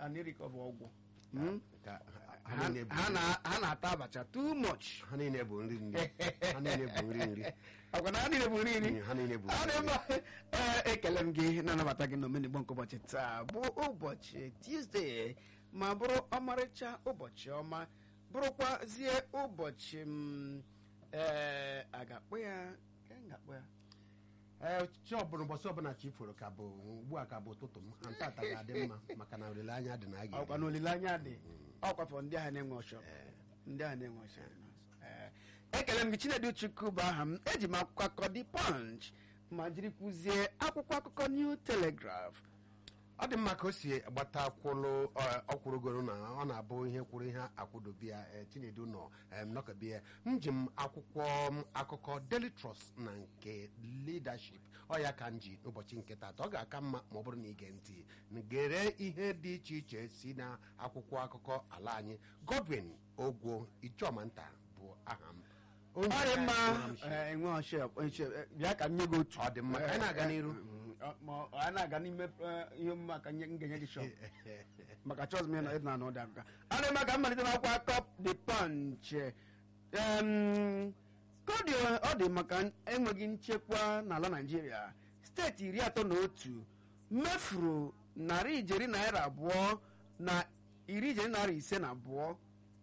anirikọba ọgwụ Mm? Ka ha ha niile bụ- ha na- ha na-ata abacha too much ha niile bụ nri nri ha niile bụ nri nri ọkwa na ha niile bụ nri nri Mm, ha niile bụ ọ dị nri mma ee ekele m gị na-anabata gị n'omenigbo nke ụbọchị taa bụ ụbọchị tuzdee ma bụrụ ọmarịcha ụbọchị ọma bụrụkwazie ụbọchị m ee a ga-akpọ ya ka m ga-akpọ ya ee chi ọbụla ụbọchị ọbụla chi foro ka bụ ugbu a ka bụ ụtụtụ m ha ntata ga-adị mma maka na olileanya dị na a ọkwa ga na olileanya dị ọkwafọ ndị ahụ na-enwe ọchọ ndị ahụ na-enwe ọchọ Ee. ekele m gị chinedu chukwu bụ aha m eji m akwụkwọ akụkọ dị punch ma jiri kwuzie akwụkwọ akụkọ new telegraph ọ dị mma ka o si gbata kwụlụ ọkwụrụgoro na ọ na-abụ ihe kwụrụ ihe akwụdobia chinedu nọ em, nọkọbịa m ji m akwụkwọ m akụkọ daily trust na nke leadership ọ ya ka m ji ụbọchị nke taata ọ ga-aka mma ma ọ bụrụ na ige ntị gere ihe dị iche iche si na akwụkwọ akụkọ ala anyị godwin ogwo ichọmanta bụ aha m Onye ọ dị mma ka m si- ee, enwe ọchị ọchị, ee, bịa ka m nye gị otu Ọ dị mma, ka anyị na-aga n'iru. Ee, ọ- ma ọ- anyị na-aga n'ime ee, ihe omume a ka nye- m ga-enye gị shọp maka chọs m ịnọ ịdị na n'ụdị akụkọ ọ dị mma ka m malite n'akwụkwọ akụkọ the punch Em, ka ọ dị ọ dị maka enweghị nchekwa n'ala naijiria steeti iri atọ na otu mefuru narị ijeri naira abụọ na iri ijeri naira ise na abụọ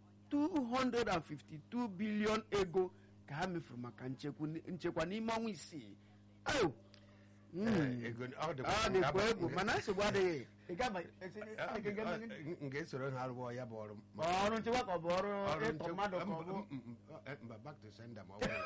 252 bilion ego ka ha mefuru maka nchekwu nchekwa n'ime ọnwa isii Ayo! Mm. Eh, ego- ọ dịkwa- ọ dịkwa nga- egwu mana nsogbu adịghị Ị ga-aba- esi- Ọ- ị ga- ọ- m ga-esoro ha rụọ ya bụ ọrụ Ma ọrụ nchekwa ka ọ bụ ọrụ Ọrụ ịtọ nchekwa- mmadụ ka ọ bụ m- m- m- eh, mba back to sender ma ọ bụrụ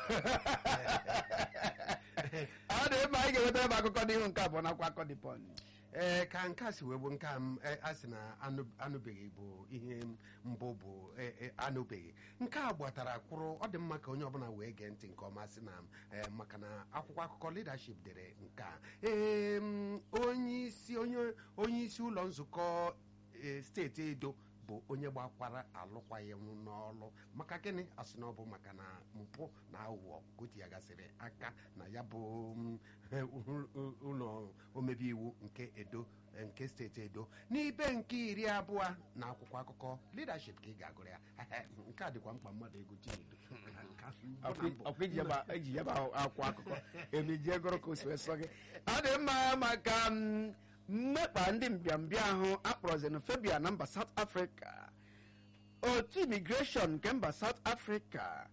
ọ dị mma anyị ga-ewetara m akụkọ n'ihu nke abụọ nakwa akọ dị pọn ee ka nke a si wee bụ nke a m eh, a sị na anụ- anụbeghị bụ ihe mbụ bụ eh, eh, anụbeghị nke a gbatara kwụrụ ọ dị mma ka onye ọbụla wee gee ntị nke ọma sị na eh, maka na akwụkwọ akụkọ leadership dere nke a ee m, onye isi onye onye isi ụlọ nzukọ eh, steeti edo bụ onye gbakwara alụkwaghịm n'ọlụ maka gịnị asị na ọ bụ maka na mpụ na aghụghọ ka o tinyegasịrị aka na ya bụ mm, ụlọ omebe iwu nke edo nke steeti edo n'ibe nke iri abụọ na akwụkwọ akụkọ leadership ka ị ga-agụrụ ya nke a dịkwa mkpa mmadụ ego chinedu ọkwa iji yaba- eji yaba akwụkwọ akụkọ emejie gụrụ ka o si wee sọ gị ọ dị mma maka mm, mmekpa ndị mbịambịa ahụ akpọrọ xenophobia na mba South Africa otu imigreshọn nke mba South Africa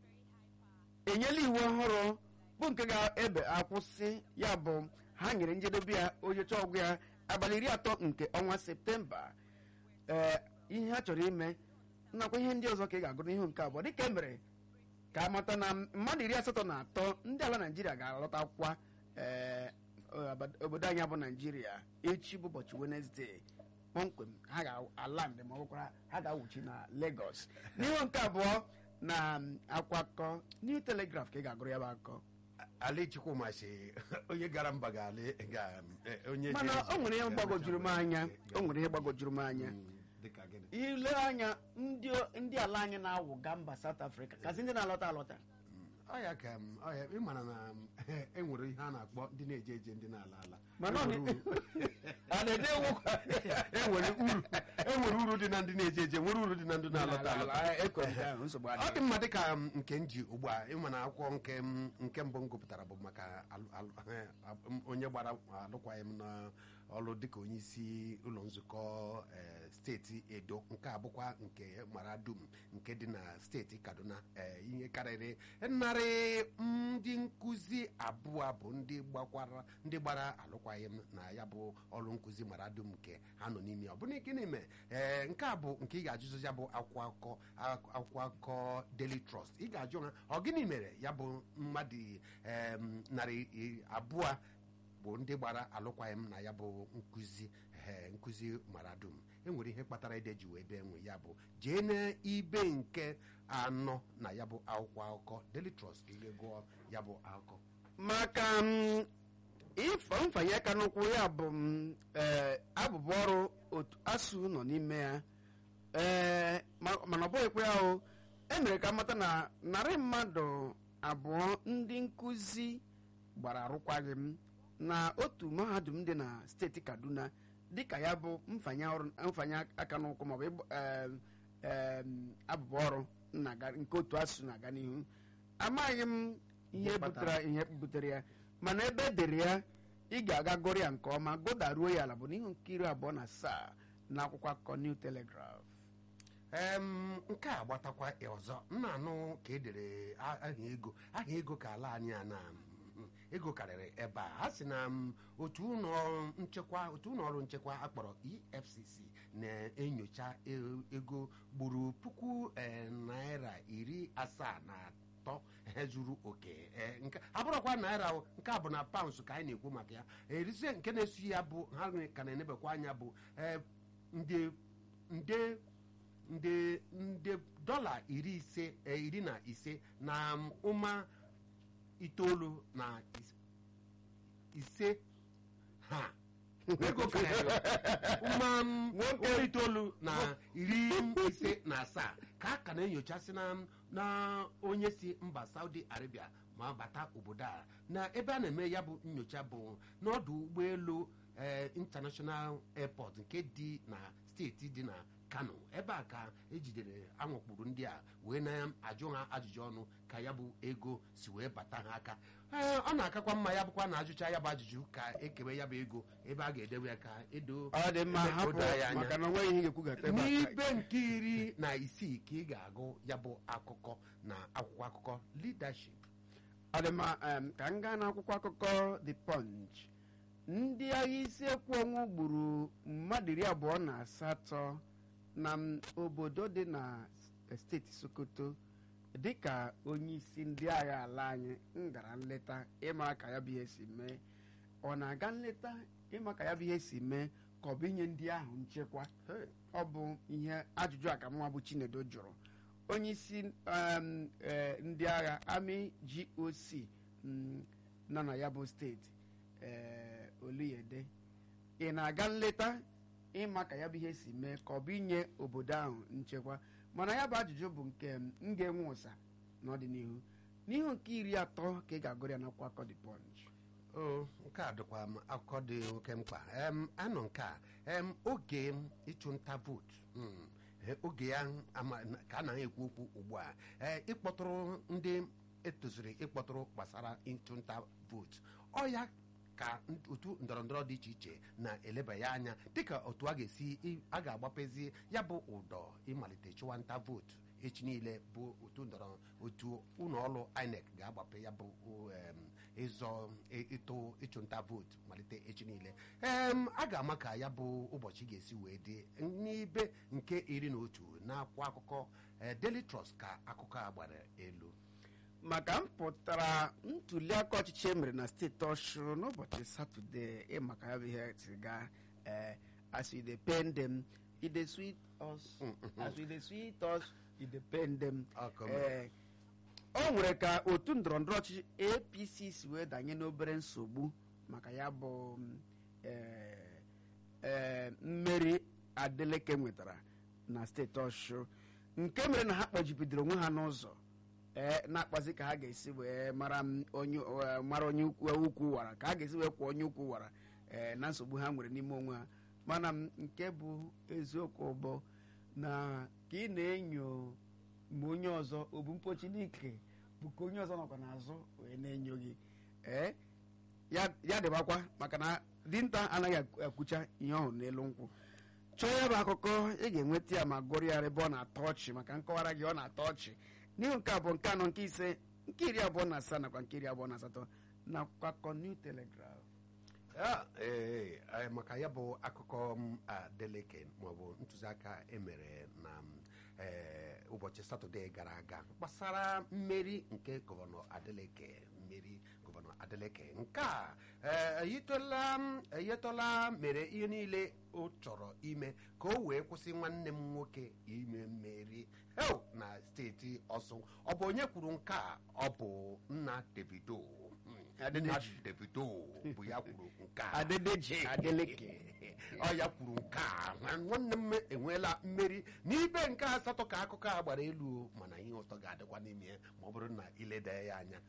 enyela iwu ọhụrụ bụ nke ga-ebe akwụsị ya bụ ha nyere njedebe ya onyecha ọgwụ ya abalị iri atọ nke ọnwa septemba ee ihe ha chọrọ ime nakwa ihe ndị ọzọ ka ị ga-agụ n'ihu nke abụọ dịka e mere ka amata na mmadụ iri asatọ na atọ ndị ala naijiria ga-alọtakwa ee obodo anyị bụ naijiria echi bụ ụbọchị wenezdee kpọmkwem ha ga-ala ndị ma ọ bụkwara ha ga-awụchi na Lagos n'ihu nke abụọ na um, akwakọ New Telegraph ka ị ga-agụrụ ya bụ akụkọ ali chukwuma si onye gara mba ga-alị ga eh, onye mana ga-ezu- o nwere ihe gbagojuru m anya o nwere ihe gbagojuru m anya Mm, dịka gịnị ile anya ndị ndị ala anyị na-awụga mba South Africa kasị ndị na-alọta alọta ọya ka m ọya ị mara na m, e nwere ihe a na-akpọ ndị na-eje eje ndị na-ala ala mana ọ E nwere na- uru- a na-ede ewukwa e nwere uru e nwere uru dị na ndị na-eje eje nwere uru dị na ndị na-alọta alọta nsogbu ọ adịghị dị mma dịka m, nke m ji ugbu a ịma na akwụkwọ nke m nke mbụ m gụpụtara bụ maka alụ- alụ- eh, m- onye gbara alụkwaghịm na ọlụ dịka onye isi ụlọ nzukọ eh, steeti edo nke a bụkwa nke mara dum nke dị na steeti kaduna eh, ihe karịrị narị ndị nkụzi abụọ bụ ndị gbakwara ndị gbara alụkwaghịm na ya bụ ọrụ nkụzi mara dum nke ha nọ n'ime ya. ọ bụrụ gịnị mee ee nke a bụ nke ị ga-ajụzi ya bụ akwụkwọ akụkọ akwụkwọ akụkọ daily trust ị ga-ajụ ha ọ gịnị mere ya bụ mmadụ em, narị i- abụọ bụ ndị gbara alụkwaghịm na ya bụ nkụzi ee nkụzi mara dum enwere ihe kpatara ide ji wee bee nwe ya bụ jee n'ibe nke anọ na ya bụ akwụkwọ akụkọ daily trust ka ị ga-egụọ ya bụ akụkọ maka m, ịfọ mfanye aka n'ụkwụ ya bụ m, ee, abụbụ ọrụ otu asụ nọ n'ime ya ee ma- mana ọ bụghịkwa ya o emere ka mata na narị mmadụ abụọ ndị nkụzi gbara arụkwaghị m na otu mahadum dị na steeti kaduna dịka ya bụ mfanye ọrụ mfanye aka n'ụkwụ maọbụ ịgba- em, em, abụbọ ọrụ na-aga nke otu asụsụ na-aga n'ihu amaghị m ihe Ihe kpatara. butere ihe butere ya mana ebe e dere ya ị ga-aga gụrụ ya nke ọma gụdaruo ya ala bụ n'ihu nke iri abụọ na asaa na akwụkwọ akụkọ New Telegraph em nke a gbatakwa ọzọ m na-anụ ka edere a- aha ego aha ego ka ala anyị a na mm, ego karịrị ebe a ha si na mm, otu ụlọ nchekwa otu ụlọ ọrụ nchekwa akpọrọ efcc na-enyocha e- ego gburu puku eh, naira iri asaa na atọ eh, zuru oke eh, nke abụrụkwa naira o, nke a bụ na paụnsụ ka anyị na-ekwu maka ya erizie nke na-esi ya bụ ha ka na-enebekwa anya bụ eh, nde nde nde nde dọla iri ise eh, iri na ise na um, ụma itoolu na is- ise ha ego karịrị ụma um, ụma itoolu na iri ise na asaa ka a ka na-enyochasị na na onye si mba saudi arabia ma bata obodo a na ebe a na-eme ya bụ nyocha bụ n'ọdụ ụgbọelu eh, international airport nke dị na steeti dị na kano ebe a ka ejidere anwakpuru ndị a wee na-ajụ ha ajụjụ ọnụ ka ya bụ ego si wee bata ha aka ee ọ na-akakwa mma ya bụkwa na ajụcha ya bụ ajụjụ ka ekewe ya bụ ego ebe a ga-edewe ya ka edo ọ dị mma ebe hapụ odo anyị anya. maka na onweghị ihe ga-ekwugata ebe a ka- n'ibe nke iri na isii ka ị ga-agụ ya bụ akụkọ na akwụkwọ akụkọ leadership ọ dị mma em, ka m gaa n'akwụkwọ akụkọ the punch ndị agha isi ekwu ọnwụ gburu mmadụ iri abụọ na asatọ na m obodo dị na s- steeti sokoto dịka onye isi ndị agha ala anyị m gara nleta ịma ka ya bụ ihe si mee ọ na-aga nleta ịma ka ya bụ ihe si mee ka ọ bụ inye ndị ahụ nchekwa ọ bụ ihe ajụjụ a ka mwa bụ chinedo jụrụ onye isi um, eh, ndị agha ami goc mm, nọ na ya bụ steeti eh, oluyede ị na-aga nleta ịma ka ya bụ ihe si mee ka ọ bụ inye obodo ahụ nchekwa mana ya bụ ajụjụ bụ nke m m ga-enwe ụsa n'ọdịnihu n'ihu nke iri atọ ka ị ga-agụrụ ya n'akwụkwọ akọ the punch o nke a dịkwa m akụkọ dị oke mkpa em anọ nke a em oge ịchụ nta vootu mm, eh, oge ya ama- na- ka a na-ekwu okwu ugbu a eh, ịkpọtụrụ ndị etoziri ịkpọtụrụ gbasara ịchụ nta vootu ọ ya ka n- otu ndọrọndọrọ dị iche iche na-eleba ya anya dịka otu a ga-esi ị- a ga-agbapezi ya bụ ụdọ ịmalite chụwa nta vootu echi niile bụ otu ndọrọ otu ụlọ ọrụ INEC ga-agbape ya bụ em, ịzọ ị- ịtụ ịchụnta vootu malite echi niile em a ga-ama ka ya bụ ụbọchị ga-esi wee dị n'ibe nke iri na otu n'akwụkwọ akụkọ eh, Daily Trust ka akụkọ a gbara elu maka mpụtara ntuliaka ọchịchị e mere na steeti ọshụ n'ụbọchị satọde ịmaka ya bụ ihe si gaa eh, as we dey pain them e dey sweet us as we dey sweet us e dey pain them Ọ ka o mere. Eh, o nwere ka otu ndọrọndọrọ ọchịchị apc si wee danye n'obere nsogbu maka ya bụ mm, eh, eh, mmeri adeleke nwetara na steeti ọshụ nke mere na ha kpọjibidoro onwe ha n'ụzọ ee na-akpazi ka ha ga-esi wee mara m onye eh, mara onye ukwu ukwu wara ka ha ga-esi wee kwụọ onye ukwu wara ee na nsogbu ha nwere n'ime onwe ha mana m nke bụ eziokwu bụ na ka ị na-enyo ma onye ọzọ o bu mpochi n'ike bụ ka onye ọzọ nọkwa n'azụ wee na-enyo gị ee ya ya dịbakwa maka na dinta anaghị ekwu- ekwucha ihe ọhụrụ n'elu nkwụ chọọ ya bụ akụkọ ị ga-enweta ya ma gụrụ ya ebe ọ na-atọ ọchị maka nkọwara gị ọ na-atọ ọchị n'ihu nke abụọ nke anọ nke ise nke iri abụọ na asaa nakwa nke iri abụọ na asatọ na kwakọ new telegraph Ya, ee, eh, maka ya bụ akụkọ m adeleke maọbụ ntụziaka emere na m, eh, ụbọchị satọde gara aga gbasara mmeri nke gọvanọ adeleke mmeri gọvanọ adeleke nke a eh, eyitola m- eyitola mere ihe niile ọ chọrọ ime ka o wee kwụsị nwanne m nwoke ime mmeri heo na steeti ọsụ ọ bụ onye kwuru nke a ọ bụ nna davido Mm, nna Adedeji. davido bụ ya kwuru nke a adedeji adeleke ọ ya kwuru nke a na nwanne m enweela mmeri n'ibe nke asatọ ka akụkọ a gbara elu o, mana ihe ụtọ ga-adịkwa n'ime ya ma ọ bụrụ na ileda ya anya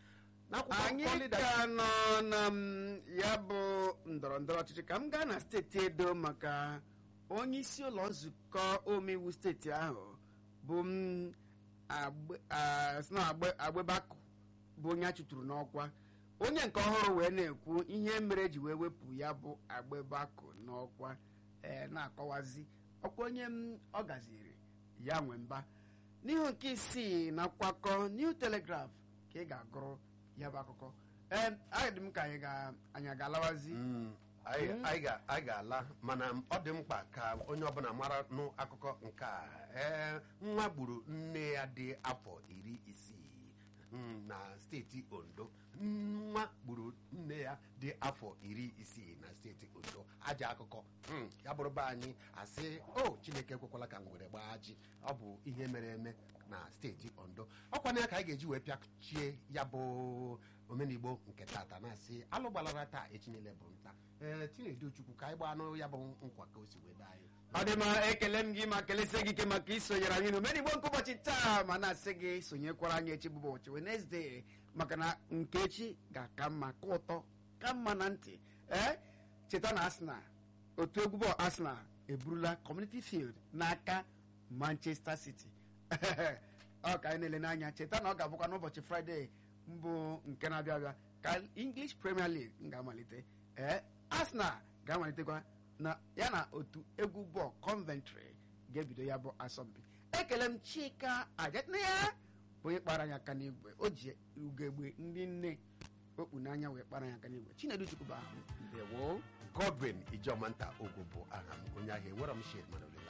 n'akwụkwọ anyị akụkọ leadership ka nọ na m, ya bụ ndọrọ ndọrọ ọchịchị ka m gaa na steeti edo maka onye isi ụlọ nzukọ omeiwu steeti ahụ bụ m Agbe- a- sị na Agbe- agbebakụ bụ onye a chụtụrụ n'ọkwa onye nke ọhụrụ wee na-ekwu ihe mere eji wee wepụ ya bụ agbebakụ n'ọkwa ee na-akọwazi ọkwa onye m ọ gaziri ya nwe mba n'ihu nke isii na akwakọ new telegraph ka ị ga-agụrụ ya bụ akụkọ ee adị m ka anyị ga- anyị ga-alawazi Mm, anyị anyị ga- anyị ga-ala mana ọ dị mkpa ka onye ọbụla mara nụ akụkọ nke a ee nwa gburu nne ya dị afọ iri isii mm, na steeti ondo nwa gburu nne ya dị afọ iri isii na steeti ondo aja akụkọ Mm, ya bụrụ be anyị asị o chineke ekwekwala ka ngwere gbaa ji ọ bụ ihe mere eme na steeti ondo ọkwana ya ka anyị ga-eji wee pịachie ya bụ omenigbo nke tata na-asị alụ gbalara taa echinyele bụ nta ee chinedu chukwu ka anyị gbaa anụ ya bụ nkwa ka o si wee daa anyị ọ dị mma ekele m gị ma kelesie gị ike maka isonyere anyị n'omenigbo nke ụbọchị taa ma na-asị gị sonyekwara anyị echi bụ ụbọchị Wednesday maka na nke echi ga-aka mma ka ụtọ ka mma na ntị ee cheta na Arsenal otu egwu bọọlụ Arsenal eburula Community Field n'aka Manchester City ọ ka anyị na-ele n'anya cheta na ọ ga-abụkwa n'ụbọchị Fraịde mbụ nke na-abịa abịa ka English Premier League ga-amalite ee Arsenal ga-amalitekwa na ya na otu egwu bọọlụ Coventry ga-ebido ya bụ asọmpi ekele m Chika Ajatna ya bụ onye kpara anyị aka n'igwe o ji ugegbe ndị nne okpu n'anya wee kpara anyị aka n'igwe Chinedu Chukwu bụ ahụ ndewo godwin ijomanta ogwu bụ aha m onye ahịa enwere m shed mana